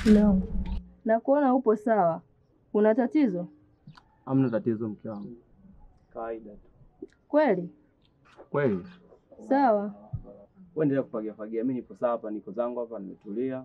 Mume wangu, na kuona upo sawa, una tatizo Hamna tatizo mke wangu, kawaida tu. kweli? Kweli Sawa, wewe endelea kufagia fagia, mimi nipo sawa hapa, niko zangu hapa, nimetulia.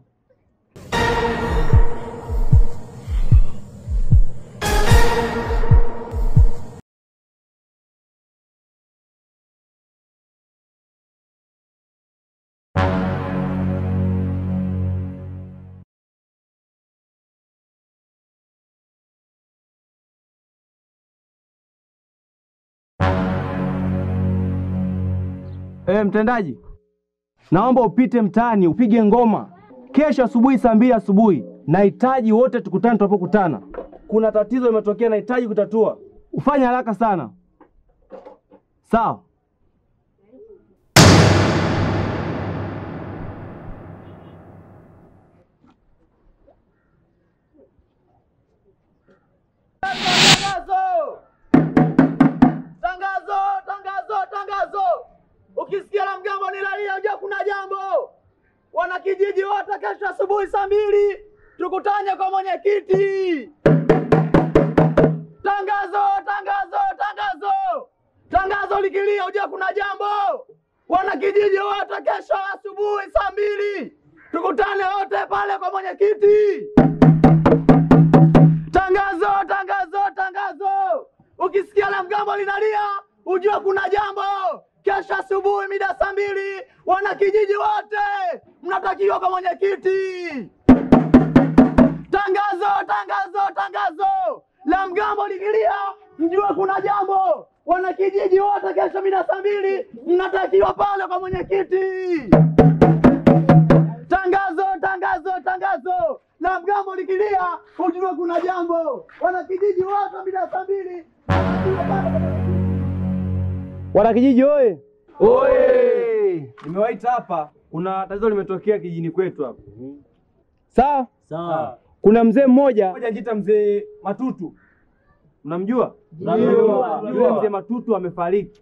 Eh, mtendaji, naomba upite mtaani upige ngoma kesho asubuhi saa mbili asubuhi. Nahitaji wote tukutane tunapokutana. Kuna tatizo limetokea, nahitaji kutatua. Ufanye haraka sana, sawa? Tangazo! Tangazo! Tangazo! Tangazo! Ukisikia la mgambo ni lalia, ujua kuna jambo. Wanakijiji wote, kesho asubuhi saa mbili tukutane kwa mwenyekiti. Tangazo! Tangazo! Tangazo! Tangazo likilia, ujua kuna jambo. Wanakijiji wote, kesho asubuhi saa mbili tukutane wote pale kwa mwenyekiti. Tangazo, tangazo, tangazo! Ukisikia la mgambo linalia, ujue kuna jambo. Kesho asubuhi mida saa mbili, wanakijiji wote mnatakiwa kwa mwenyekiti. Tangazo, tangazo, tangazo! La mgambo likilia, mjue kuna jambo. Wanakijiji wote kesho mida saa mbili mnatakiwa pale kwa mwenyekiti. Tangazo, tangazo, tangazo! La mgambo likilia, ujue kuna jambo. Wanakijiji wote mida saa mbili mnatakiwa pale kwa mwenyekiti. Wanakijiji oye! Oye! Nimewaita hapa, kuna tatizo limetokea kijijini kwetu hapa. Sawa? Sawa. Kuna mzee mmoja mmoja anajiita mzee Matutu. Unamjua? Namjua. Yule mzee Matutu amefariki.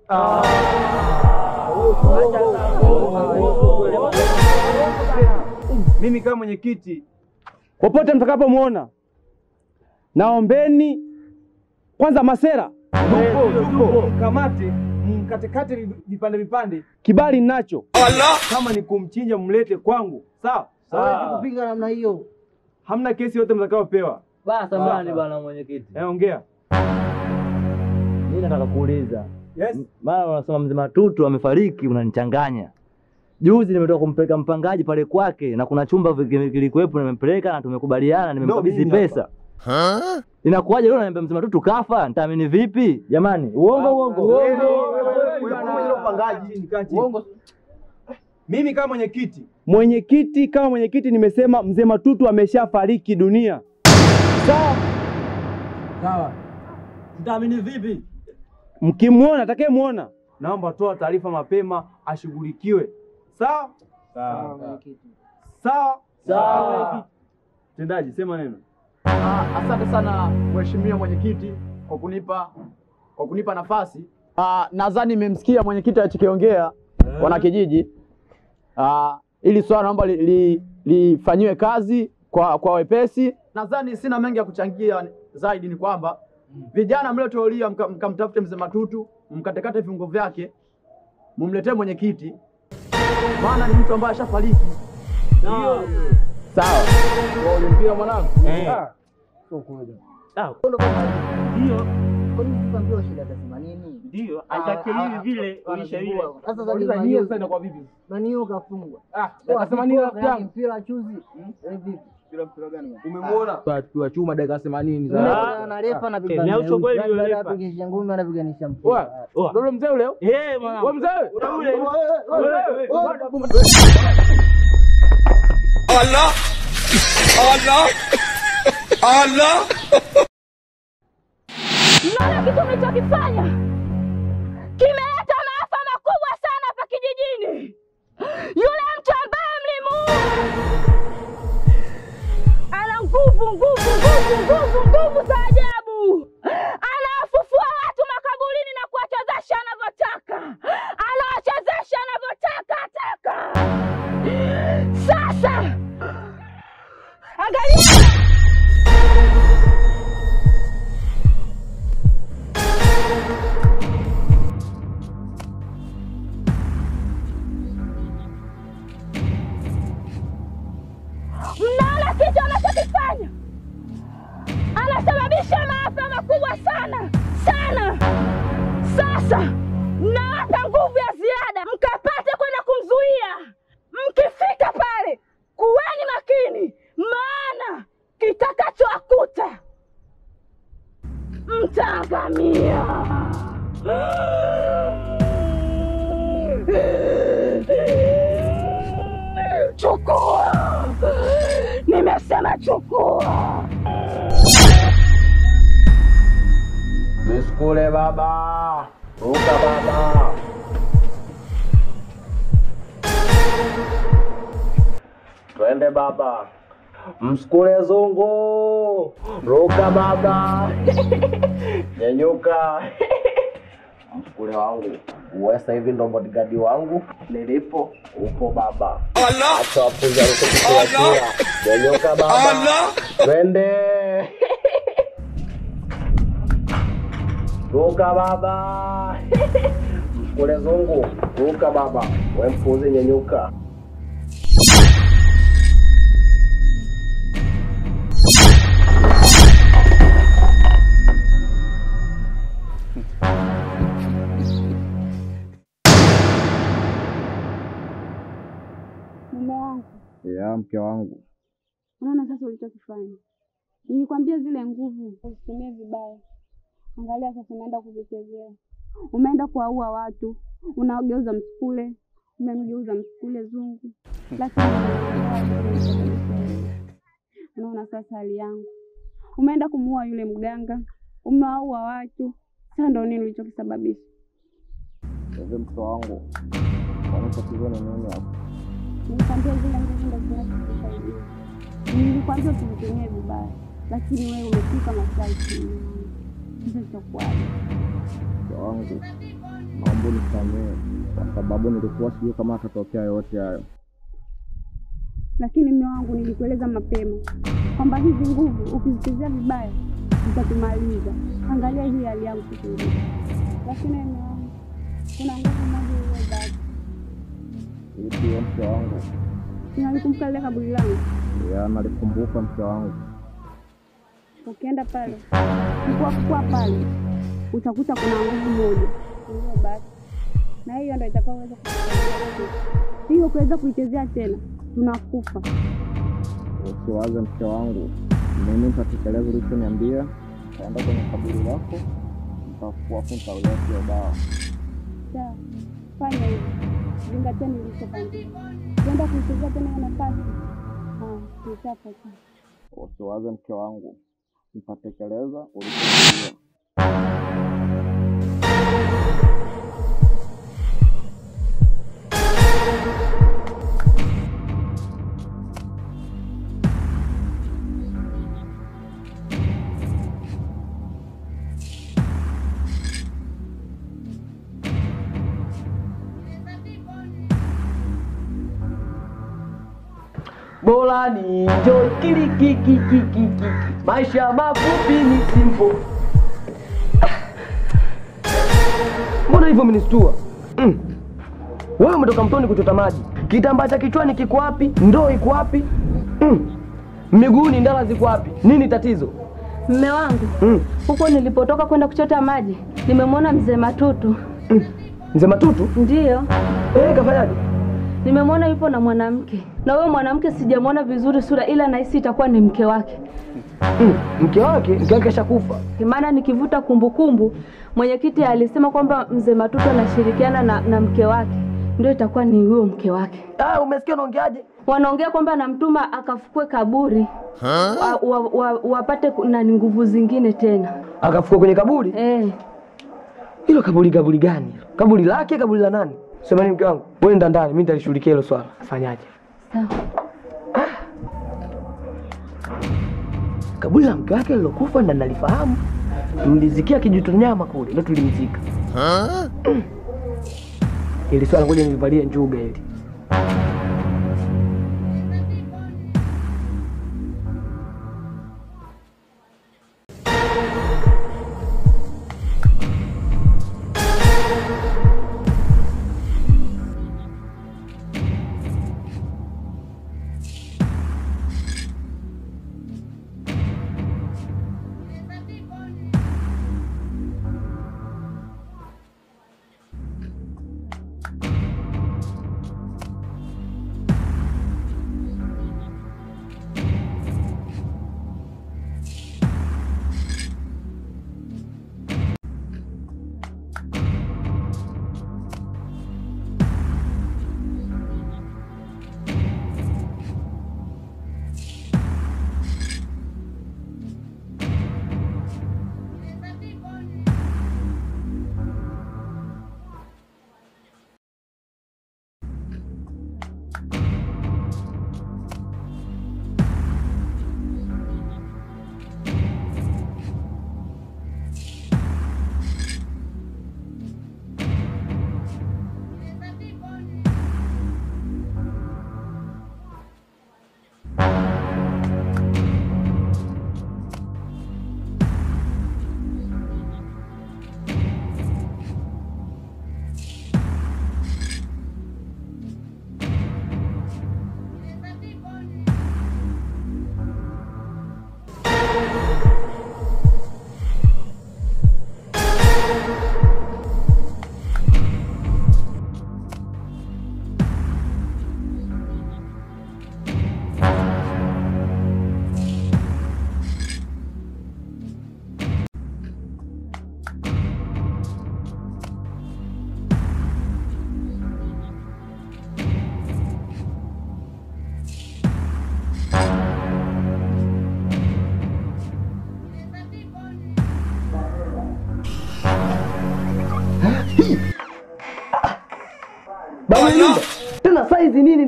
Mimi kama mwenyekiti, popote mtakapomwona, naombeni kwanza masera kamate mkatekate vipande vipande, kibali ninacho. Kama ni kumchinja mlete kwangu, sawa? Hawezi kupinga namna hiyo. Hamna kesi yote mtakayopewa. Basi samahani bwana mwenyekiti, Eh, ongea. mimi nataka kuuliza, Yes. maana unasema mzee Matutu amefariki, unanichanganya. Juzi nimetoka kumpeleka mpangaji pale kwake, na kuna chumba viki- kilikuwepo, nimempeleka na tumekubaliana, nimemkabidhi mimi pesa. Inakuwaje leo ananiambia mzee Matutu kafa? Nitaamini vipi? Jamani, uongo uongo. Uongo. Mimi kama mwenyekiti, mwenyekiti kama mwenyekiti nimesema mzee Matutu ameshafariki dunia. Sawa? Sawa. Nitaamini vipi? Mkimwona atakayemwona, naomba toa taarifa mapema ashughulikiwe. Sawa? Sawa. Sawa? Sawa. Mtendaji, sema neno. Ah, asante sana mheshimiwa mwenyekiti kwa kunipa kwa kunipa nafasi. Ah, nadhani nimemsikia mwenyekiti alichokiongea wanakijiji. Ah, ili swala naomba li- li- lifanyiwe kazi kwa kwa wepesi. Nadhani sina mengi ya kuchangia zaidi, ni kwamba vijana mlioteuliwa mka- mkamtafute mzee Matutu mkatekate viungo vyake mumletee mwenyekiti, maana ni mtu ambaye ashafariki. Sawa. Ulimpia mwanangu? Ah. Ndio, aitake hivi vile ulisha vile. Umemwona? Tukiwa chuma dakika 80 Nyaucho kweli yule refa. Ndio mzee ule? Eh, mwanangu. Wewe mzee? Ule. Mnaona kitu mlichokifanya kimeleta maafa makubwa sana hapa kijijini. Yule mtu ambaye mlimuua ana nguvu nguvu nguvu nguvu nguvu za ajabu, anawafufua watu makaburini na kuwachezesha anavyotaka, anawachezesha anavyotaka taka. Sasa angalia mtaangamia. Chukua, nimesema chukua. Nisikule baba, ruka baba. Twende baba, msukule zungu, ruka baba, nyenyuka. Msukule wangu uwe sasa hivi ndo bodigadi wangu, nilipo upo baba. Acha wapuza rukukuachia, nyenyuka baba, twende Ruka baba. Mkule zungu. Ruka baba. We mpuzi nyenyuka. Mume wangu, Ya mke wangu, unaona sasa ulichokifanya. Nilikwambia zile nguvu usitumie vibaya. Angalia sasa, umeenda kuvichezea, umeenda kuwaua watu, unaogeuza msukule, umemgeuza msukule zungu, lakini unaona sasa hali yangu, umeenda kumuua yule mganga, umewaua watu. Sasa ndo nini ulichokisababisha? hivi mke wangu, kwani tatizo ni nini hapo? Nilikwambia zile nguvu ndo zinazokusaidia. Nilikwambia usizitumie vibaya, lakini wewe umefika masharti. Sasa itakuwaje? Mke wangu, naomba unisamehe kwa sababu nilikuwa sijui kama atatokea yote hayo. Lakini mume wangu, nilikueleza mapema kwamba hizi nguvu ukizichezea vibaya zitatumaliza. Angalia hii hali yangu sasa hivi. Lakini mume wangu, kuna nguvu moja iliyobaki. Ipi hiyo mke wangu? Unalikumbuka lile kaburi langu? Ya nalikumbuka mke wangu. Ukienda pale kukua kukua pale utakuta kuna nguvu moja iliyobaki, na hiyo ndo itakaoweza kutusaidia. hiyo kuweza kuichezea tena, tunakufa. Usiwaze mke wangu, mimi nitatekeleza ulichoniambia. Nitaenda kwenye kaburi lako, nitafua afu nitaulia hiyo dawa. Sawa, fanya hivyo, zingatia nilichokwambia. Ukienda kuichezea tena hiyo nafasi, ah, nitapata. Usiwaze mke wangu, nitatekeleza ulichoniambia. Bora ni enjoy kili kiki kiki kiki. Maisha mafupi ni simple. Mbona hivyo umenistua? Mm. Wewe umetoka mtoni kuchota maji. Kitambaa cha kichwani kiko wapi? Ndoo iko wapi? Mm. Miguuni ndala ziko wapi? Nini tatizo? Mme wangu Mm. huko nilipotoka kwenda kuchota maji nimemwona mzee Matutu. Mm. Mzee Matutu? Ndiyo, Eh, kafanyaje? nimemwona yupo na mwanamke, na huyo mwanamke sijamwona vizuri sura, ila nahisi itakuwa ni mke wake, Mm. Mke wake, mke wake ashakufa. maana nikivuta kumbukumbu, mwenyekiti alisema kwamba mzee Matutu anashirikiana na, na mke wake, ndio itakuwa ni huyo mke wake. Ah, umesikia unaongeaje? Wanaongea kwamba anamtuma akafukue kaburi wa, wa, wa, wapate ku- na nguvu zingine tena Akafukua kwenye kaburi? eh. Hilo kaburi kaburi gani? hilo? Kaburi lake kaburi la nani? Sema ni mke wangu. Wewe nenda ndani, mimi nitalishughulikia hilo swala. Fanyaje? Sawa. Kaburi la mke wake lilokufa ndo nalifahamu. Mlizikia kijuto nyama kule, ndio tulimzika. Mm. Ili swala ngoja nilivalie njuga hili.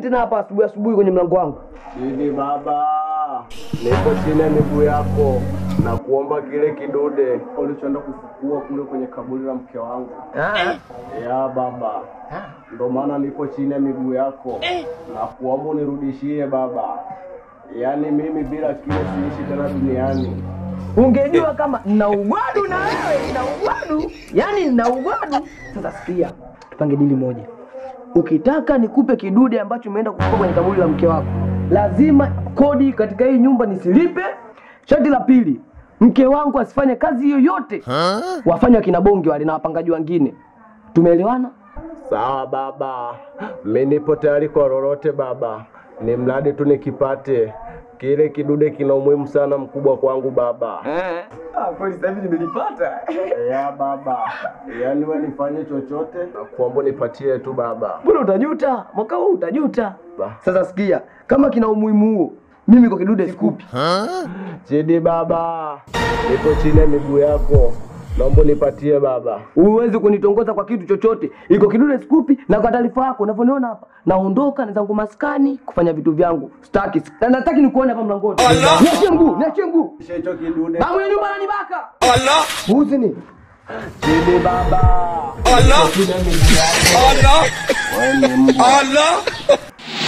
tena hapa asubuhi asubuhi kwenye mlango wangu? Chini baba, nipo chini ya miguu yako na kuomba kile kidude ulichoenda kufukua kule kwenye kaburi la mke wangu. Ya baba, ndo maana nipo chini ya miguu yako na kuomba unirudishie baba. Yaani mimi bila kile siishi tena duniani. Ungejua kama nina ugwadu na wewe, nina ugwadu, yaani nina ugwadu. Sasa sikia, tupange dili moja. Ukitaka nikupe kidude ambacho umeenda kuchukua kwenye kaburi la mke wako, lazima kodi katika hii nyumba nisilipe. Sharti la pili, mke wangu asifanye kazi yoyote, wafanye wakina bonge wale na wapangaji wengine. Tumeelewana? Sawa baba, mi nipo tayari kwa lolote baba, ni mradi tu nikipate kile kidude. Kina umuhimu sana mkubwa kwangu baba. Ah, kweli sasa hivi nimelipata. Ya baba, yaani we nifanye chochote na kuomba nipatie tu baba. Bwana utajuta, mwaka huu utajuta. Ba. Sasa sikia, kama kina umuhimu huo, mimi kwa kidude sikupi. Chidi baba, nipo chini ya miguu yako, naomba nipatie baba. Huwezi kunitongoza kwa kitu chochote. Iko kidude sikupi, na kwa taarifa yako unavyoniona hapa, naondoka na zangu maskani kufanya vitu vyangu. Sitaki. Na nataki nikuone hapa mlangoni. Niachie mguu, niachie mguu. Kisha hicho kidude. Babu ya nyumba ananibaka. Allah. Mbuzi ni. Chidi baba. Allah. Chini ya miguu yako. Allah. Wewe ni mbwa.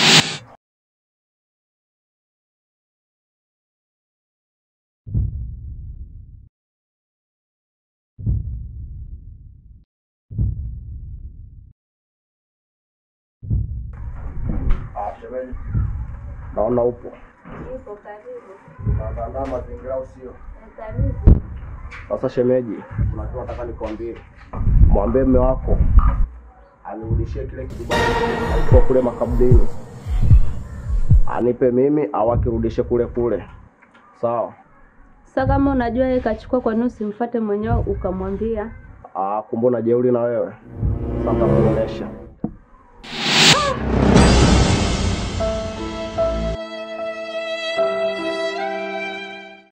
Ah, shemeji. Naona upo. Unaandaa mazingira au sio? Sasa shemeji, kuna kitu nataka nikwambie. Mwambie mme wako anirudishie kile kibali alikuwa kule makaburini, anipe mimi au akirudishe kule kule, sawa? Sasa kama unajua yeye kachukua, kwa nini usimfuate mwenyewe ukamwambia? Ah, kumbe una jeuri na wewe. Sasa nitakuonesha.